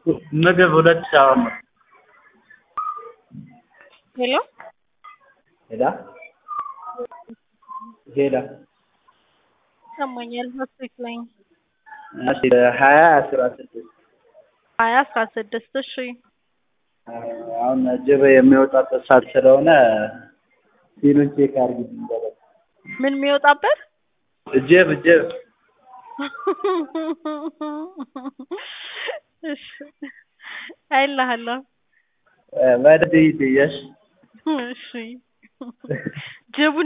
ምግብ ሁለት ሻወር ነው። ሄሎ ሄዳ ሄዳ ይሰማኛል። ሆስፒት ላይ እሺ ሀያ አስራ ስድስት ሀያ አስራ ስድስት እሺ አሁን ጅብ የሚወጣበት ሰዓት ስለሆነ ሲሉን ቼክ አድርጊልኝ በለው። ምን የሚወጣበት ጅብ ጅብ እሺ አይልሃለሁ። በደንብ ሂድ እየሽ እሺ ጅቡ